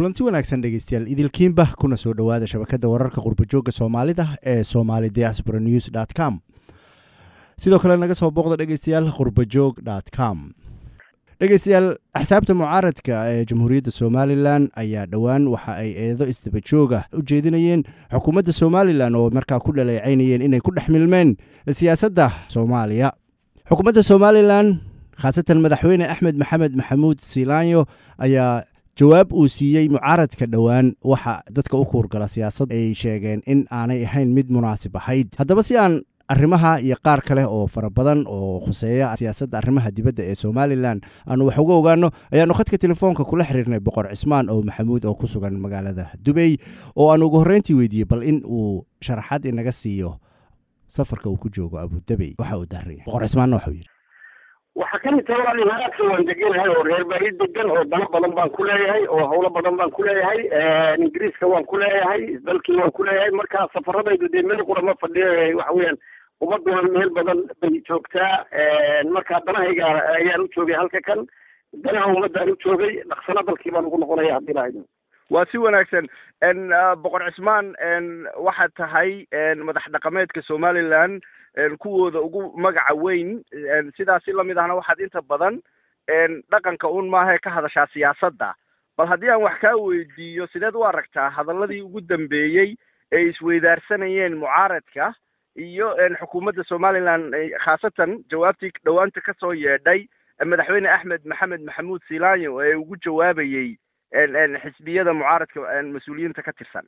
kulanti wanaagsan dhegeystayaal idilkiinba kuna soo dhowaada shabakada wararka qurbajooga soomaalida ee somali diaspora news dt com sidoo kale naga soo booqda dhegeystayaal qurbajoog dt com dhegeystayaal axsaabta mucaaradka ee jamhuuriyadda somalilan ayaa dhowaan waxa ay eedo isdabajooga u jeedinayeen xukuumadda somalilan oo markaa ku dhaleecaynayeen inay ku dhex milmeen siyaasadda soomaaliya xukuumadda somalilan khaasatan madaxweyne axmed maxamed maxamuud silaanyo ayaa jawaab uu siiyey mucaaradka dhowaan waxa dadka u kuurgala siyaasad ay sheegeen in aanay ahayn mid munaasib ahayd haddaba si aan arrimaha iyo qaar kale oo fara badan oo khuseeya siyaasadda arrimaha dibadda ee somalilan aanu wax uga ogaano ayaanu khadka telefoonka kula xiriirnay boqor cismaan oo maxamuud oo ku sugan magaalada dubey oo aanu ugu horreyntii weydiiyey bal in uu sharaxaad inaga siiyo safarka uu ku joogo abudabey waxa uu daaraya boqor cismaanna waxau yidhi waxaa ka mid taha walaal imaaraadka waan deganahay oo reer bari degan oo dano badan baan ku leeyahay oo hawlo badan baan ku leeyahay ingiriiska waan ku leeyahay dalkii waan ku leeyahay marka safaradaydu dee meel qura ma fadhiyo waxa weeyaan ummaduna meel badan bay joogtaa marka danahayga ayaan u joogay halka kan danaha ummaddaan u joogay dhaqsana dalkii baan ugu noqonaya haddii lahayd waa si wanaagsan boqor cismaan waxaad tahay madax dhaqameedka somalilan kuwooda ugu magaca weyn sidaasi lamid ahna waxaad inta badan dhaqanka un maahae ka hadashaa siyaasadda bal haddii aan wax kaa weydiiyo sideed u aragtaa hadaladii ugu dambeeyey ee isweydaarsanayeen mucaaradka iyo xukuumadda somalilan khaasatan jawaabtii dhowaanta kasoo yeedhay madaxweyne axmed maxamed maxamuud silaanyo ee ugu jawaabayey xisbiyada mucaaradka mas-uuliyiinta ka tirsan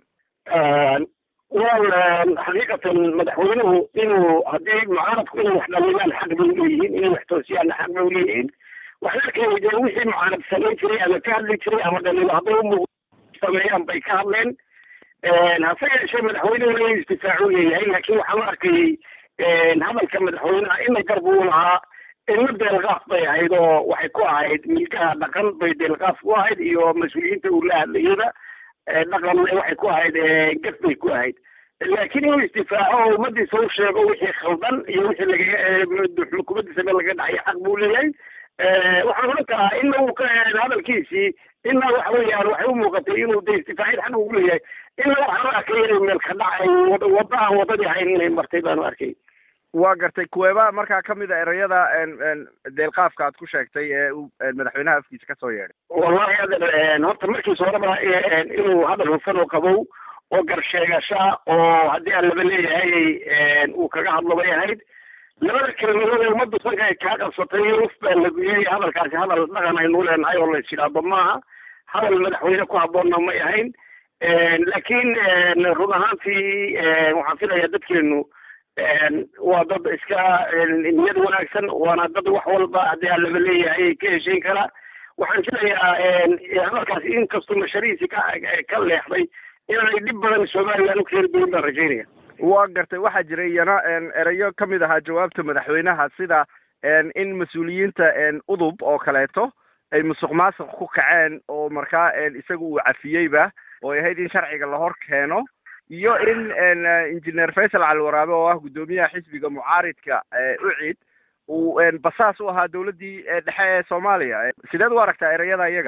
wal xaqiiqatan madaxweynuhu inuu haddii mucaaradku inay wax dhalilaan xaq bay uleeyihiin inay wax toosiyaanna xaq bay uleeyihiin waxay arkeen dee wixii mucaarad samayn jiray ama ka hadli jiray ama dhaliilo hadday umuuq sameeyaan bay ka hadleen hase yeeshee madaxweynuhu inuu isdifaacu leeyahay laakiin waxaan u arkayey hadalka madaxweynaha ina garb uu lahaa ina deelqaaf bay ahayd oo waxay ku ahayd milkaha dhaqan bay deelqaaf ku ahayd iyo mas-uuliyiinta uu la hadlayada dhaqan waxay ku ahayd gaf bay ku ahayd laakiin inuu isdifaaco oo ummadiisa u sheego wixii khaldan iyo wixii laga xukuumaddiisa meel laga dhacay xaq buu leeyahay waxaan odhan karaa ina uu ka hadalkiisii ina waxa weeyaan waxay u muuqatay inuu de istifaacid xaq ugu leeyahay ina waxaan u arkay inay meel ka dhacay wadda aan waddadii ahayn inay martay baan u arkay waa gartay kuweeba markaa kamid a ereyada deelqaafka aad ku sheegtay ee uu madaxweynaha afkiisa kasoo yeedhay wallahi adeer horta markiisa horeba inuu hadal hufan oo qabow oo garsheegasha oo haddii aan laba leeyahay uu kaga hadlo bay ahayd labada kelmadood ee ummaddu sanka ay kaa qabsatay uf baa lagu yiri hadalkaasi hadal dhaqan aynu leenahay oo la isjidhaado maaha hadal madaxweyne ku habboonna may ahayn laakiin run ahaantii waxaan filayaa dadkeenu waa dad iska niyad wanaagsan waana dad wax walba haddii aan laba leeyahay ka heshayn kara waxaan filayaa hadalkaasi inkastoo masharihiisi ka ka leexday inaanay dhib badan somaliland u keeni doonin baan rajaynaya waa gartay waxaa jiray iyana ereyo kamid ahaa jawaabta madaxweynaha sida in mas-uuliyiinta udub oo kaleeto ay musuq maasuq ku kaceen oo markaa isaga uu cafiyeyba oo ay ahayd in sharciga la hor keeno iyo in engineer faysal calwaraabe oo ah guddoomiyaha xisbiga mucaaridka ucid uu basaas u ahaa dawladdii dhexe ee soomaaliya sideed u aragtaa ereyada iyaga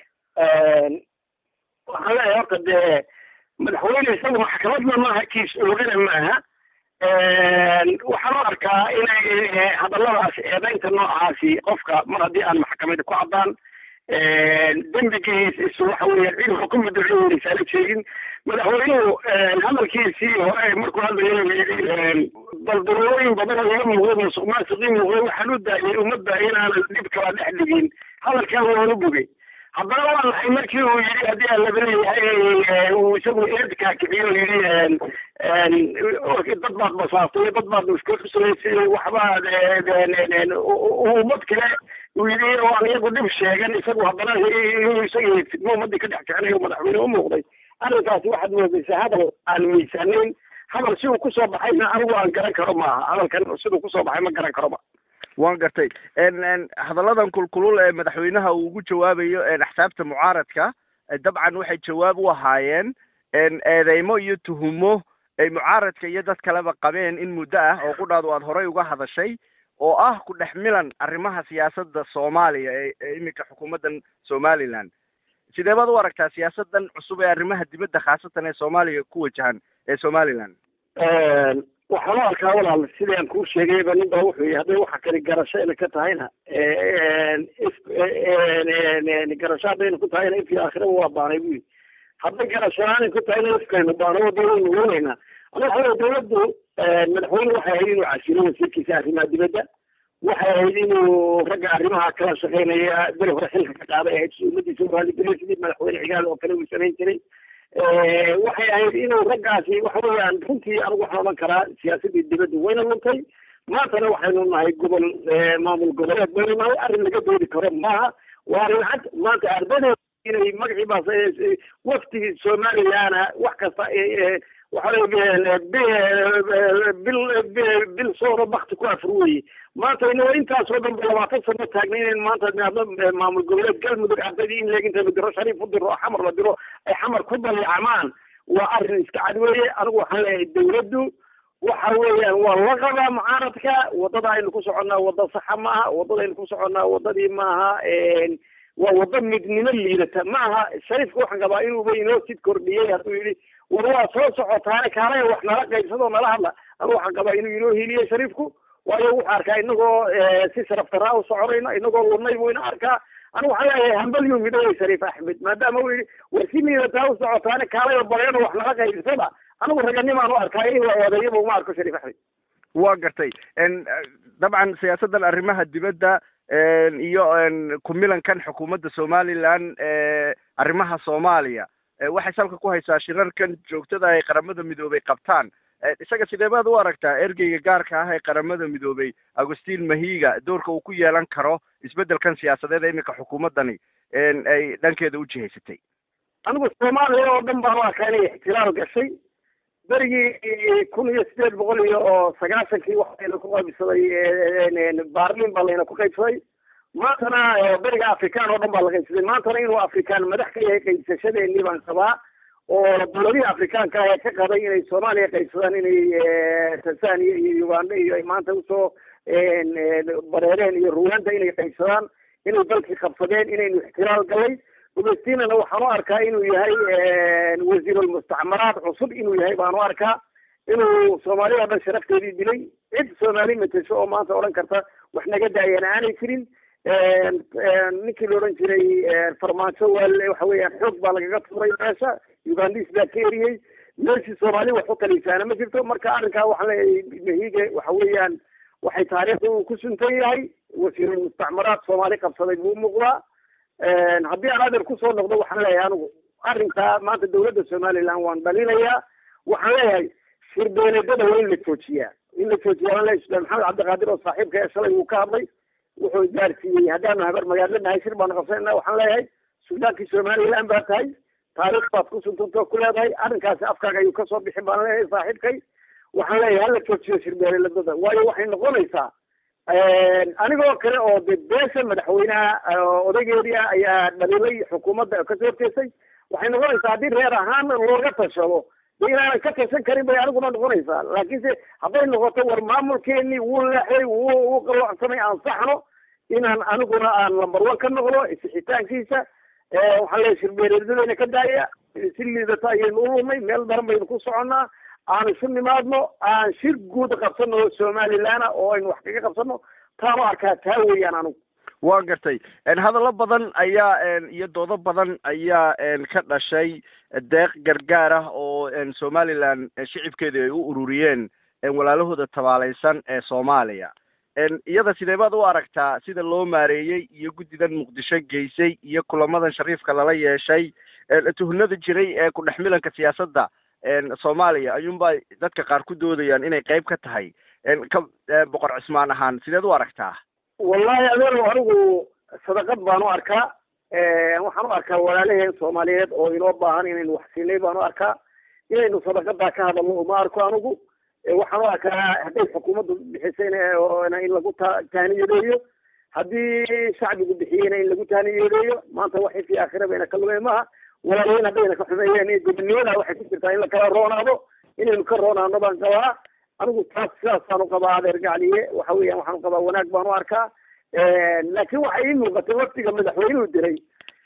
waxaan leeyahay horta dee madaxweyne isagu maxkamadna maaha kiis oogana maaha waxaan u arkaa inay hadalladaas eedaynta noocaasi qofka mar haddii aan maxkamada ku caddaan dembigiis is waxa weeyaan cid xukuma duceynaysaana jeedin madaxweynuhu hadalkiisii hore markuu hadlayo daldalooyin badan oo iga muuqday musuq maasuqii muuqday waxaan u daayay ummadda inaanan dhib kala dhex dhigin hadalkan waan u bogay haddana waa naxay markii uu yidhi haddii aan laba leeyahay uu isagu eedkaa kiciyo yidhi dad baad basaastay dad baad mushkil ku samaysay waxbaad ummad kale uu yidhi oo aan iyagu dhib sheegan isagu haddana inuu isaga fidmo ummadii ka dhex kicinayo madaxweyne u muuqday arrinkaasi waxaad moodaysaa hadal aan miisaanayn hadal si uu kusoo baxayna anigu aan garan karo maaha hadalkan siduu kusoo baxay ma garan karoba waan gartay hadalladan kulkulul ee madaxweynaha uu ugu jawaabayo axsaabta mucaaradka dabcan waxay jawaab u ahaayeen eedeymo iyo tuhumo ay mucaaradka iyo dad kaleba qabeen in muddo ah oo qudhaadu aad horey uga hadashay oo ah ku dhex milan arrimaha siyaasadda soomaaliya ee iminka xukuumaddan somaliland sidee baad u aragtaa siyaasadan cusub ee arrimaha dibadda khaasatan ee soomaaliya ku wajahan ee somaliland waxaan u arkaa walaal sidaan kuu sheegayba nin baa wuxuu yihi hadday waxa kale garasho ina ka tahayna garasho haddayna ku tahayna ifkii aakhiraba waa baanay bu yidhi hadday garasho aanay ku tahayna ifkaynu baano wadawaynu wanaynaa ana waxa wey dawladdu madaxweyne waxay ahayd inuu casilo wasiirkiisa arrimaha dibadda waxay ahayd inuu ragga arrimaha kala shaqeynaya beri hore xilka ka qaaday ahayd si ummadiisa u raaligeliyo sidii madaxweyne cigaal oo kale uu samayn jiray waxay ahayd inuu raggaasi waxa weeyaan runtii anigu waxaan odhan karaa siyaasadii dibadda wayna luntay maantana waxaynu nahay gobol maamul goboleed baynu nahay arrin laga doodi karo maaha waa arrin cad maanta ardadeeda inay magacii baas waftigii somalilandna wax kasta waxa bil bil sooba bakti ku afur weye maanta inagoo intaasoo dhan ba labaatan sano taagna inayn maanta niadno maamul goboleed galmudug ardaydii in leeg inta la diro shariif u diro oo xamar la diro ay xamar ku daliicamaan waa arrin iska cad weeye anigu waxaan leeyahay dawladdu waxa weeyaan waa la qabaa mucaaradka waddada aynu ku soconnaa wadda saxa maaha waddada aynu ku soconnaa waddadii maaha waa waddo midnimo liidata maaha shariifka waxaan qabaa inuuba inoo sid kordhiyey hadduu yidhi war waa soo socotaane kaalaya wax nala qaybsadoo nala hadla anigu waxaan qabaa inuu inoo hiiliyey shariifku waayo wuxuu arkaa inagoo si sharaf daraa u soconayno inagoo wadnay buu ina arkaa anigu waxaan leeyahay hambalyuu midhowey shariif axmed maadaama uu yidhi war si liidataa u socotaane kaalaya bareeno wax nala qaybsada anigu raganimaan u arkaa in waa odeeyaba uma arko shariif axmed waa gartay dabcan siyaasaddan arrimaha dibadda iyo kumilankan xukuumadda somaliland arrimaha soomaaliya waxay salka ku haysaa shirarkan joogtada ay qaramada midoobay qabtaan isaga sidee baad u aragtaa ergeyga gaarka ah ee qaramada midoobay agustin mahiga doorka uu ku yeelan karo isbeddelkan siyaasadeed ee iminka xukuumaddani ay dhankeeda u jihaysatay anigu soomaaliya oo dhan baan u arkaa inay ixtilaal gashay berigii kun iyo sideed boqol iyo sagaashankii waxayna ku qaybsaday baarlin baa layna ku qaybsaday maantana beriga afrikaan oo dhan baa la qaybsaday maantana inuu afrikaan madax ka yahay qaybsashadeenii baan qabaa oo dowladihii afrikaanka ah ee ka qabay inay soomaaliya qaybsadaan inay tanzania iyo uganda iyo ay maanta usoo bareereen iyo ruwanda inay qaybsadaan inay dalkii qabsadeen inaynu ixtilaal galay gumaystinana waxaan u arkaa inuu yahay wasiirulmustacmaraad cusub inuu yahay baan u arkaa inuu soomaaliya o dhan sharafteedii dilay cid soomaali matesho oo maanta odhan karta wax naga daayana aanay jirin ninkii la odhan jiray farmaajo waa waxa weeyaan xoog baa lagaga tuuray meesha ugandis baa ka eriyey meeshii soomaali wax u talisaana ma jirto marka arrinkaa waxaan leeyahay mahige waxa weeyaan waxay taariikhda uu ku suntan yahay wasiirulmustacmaraad soomaali qabsaday buu muuqdaa haddii aan adeer kusoo noqdo waxaan leeyahay anigu arrinkaa maanta dawladda somaliland waan dhalinayaa waxaan leeyahay shirbeeleedada waa in la joojiyaa in la joojiyaa waan leeyahay sultaan maxamed cabdiqaadir oo saaxiibka ee shalay uu ka hadlay wuxuu gaarsiiyey haddaanu habar magaalo nahay shir baanu qabsanayna waxaan leeyahay suldaankii somaliland baa tahay taariikh baad ku suntantoo ku leedahay arrinkaasi afkaaga ayuu kasoo bixi baan leeyahay saaxiibkay waxaan leeyahay hala joojiyo shirbeeleedada waayo waxay noqonaysaa anigoo kale oo de beesha madaxweynaha odaygeedii ah ayaa dhaliilay xukuumadda kasoo horjeestay waxay noqonaysaa haddii reer ahaan looga tashado de inaanan ka tashan karin bay aniguna noqonaysaa laakiinse hadday noqoto war maamulkeenii wuu leexday wuu wuu qalloocsamay aan saxno inaan aniguna aan lambar one ka noqdo isixitaankiisa waxaan leeyahay shirbeereedadayna ka daaya si liidata ayaynu u lumay meel daran baynu ku soconnaa aan isu nimaadno aan shir guud qabsano somalilandna oo aynu wax kaga qabsano taanu arkaa taa weeyaan anigu waa gartay hadallo badan ayaa iyo doodo badan ayaa ka dhashay deeq gargaar ah oo somaliland shicibkeedu ay u ururiyeen walaalahooda tabaalaysan ee soomaaliya iyada sidee baad u aragtaa sida loo maareeyey iyo guddidan muqdisho geysay iyo kulamadan shariifka lala yeeshay tuhnada jiray ee ku dhex milanka siyaasadda soomaaliya ayuunba dadka qaar ku doodayaan inay qayb ka tahay ka boqor cismaan ahaan sideed u aragtaa wallahi adeerow anigu sadaqad baan u arkaa waxaan u arkaa walaalaheen soomaaliyeed oo inoo baahan inaynu wax siinay baan u arkaa inaynu sadaqadaa ka hadalno uma arko anigu waxaan u arkaa hadday xukuumaddu bixisayna in lagu ta taaniyadeeyo haddii shacbigu bixiyeyna in lagu taaniyadeeyo maanta waxay fi aakhira bayna ka lumeen maaha walaalayain haddayna ka xumeeyeen gobonimada waxay ku jirtaa in la kala roonaado inaynu ka roonaano baan qabaa anigu taas sidaasaan u qabaa adeer gacliye waxa weeyaan waxaan u qabaa wanaag baan u arkaa laakiin waxay ii muuqatay waftiga madaxweynuhu diray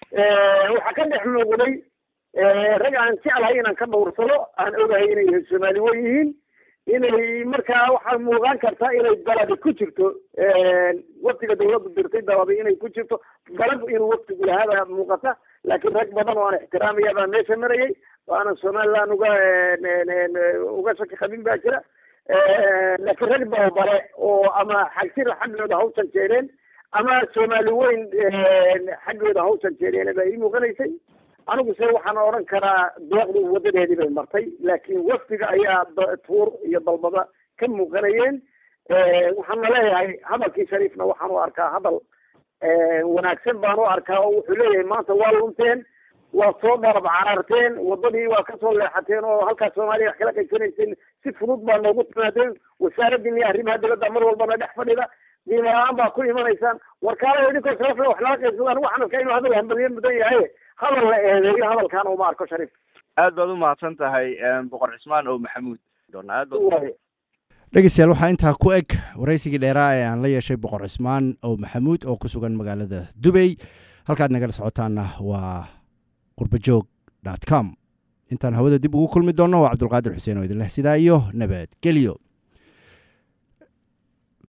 waxaa ka dhex muuqday rag aan jeclahay inaan ka dhowrsado aan ogahay inay soomaali wen yihiin inay markaa waxaa muuqan karta inay dalabi ku jirto waftiga dawladdu dirtay dalabi inay ku jirto dalab inuu waftigu lahaabaa muuqata laakiin rag badan oo aan ixtiraamaya baa meesha marayay oo aanan somaliland uga uga shaki qabin baa jira laakiin rag dababale oo ama xagsir xaggooda hawsan jeedeen ama soomaali weyn xaggooda hawsan jeedeen baa ii muuqanaysay anigu se waxaan odhan karaa deeqdu wadadeedii bay martay laakiin wafdiga ayaa tuur iyo dalbada ka muuqanayeen waxaana leeyahay hadalkii shariifna waxaan u arkaa hadal wanaagsan baan u arkaa oo wuxuu leeyahay maanta waa lunteen waa soo dharab cararteen wadadii waa kasoo leexateen oo halkaas soomaaliya wax kala qaysanayseen si fudud baa noogu timaadeen wasaaradii iyo arrimaha dibadda mar walbana dhex fadhida qiimo la-aan baa ku imanaysaan warkaala idinkoo sharafle wax nala qaybsadaan waxaan arkaa inuu hadal hambaliye mudan yahay hadal la eedeeyo hadalkaana uma arko shariif aad baad umahadsan tahay boqor cismaan oo maxamuud aad baad dhegeystayaal waxaa intaa ku eg waraysigii dheeraa ee aan la yeeshay boqor cismaan oo maxamuud oo ku sugan magaalada dubey halkaad nagala socotaana waa qurbajoog dot com intaan hawada dib ugu kulmi doonno waa cabdulqaadir xuseen oo idin leh sidaa iyo nabadgelyo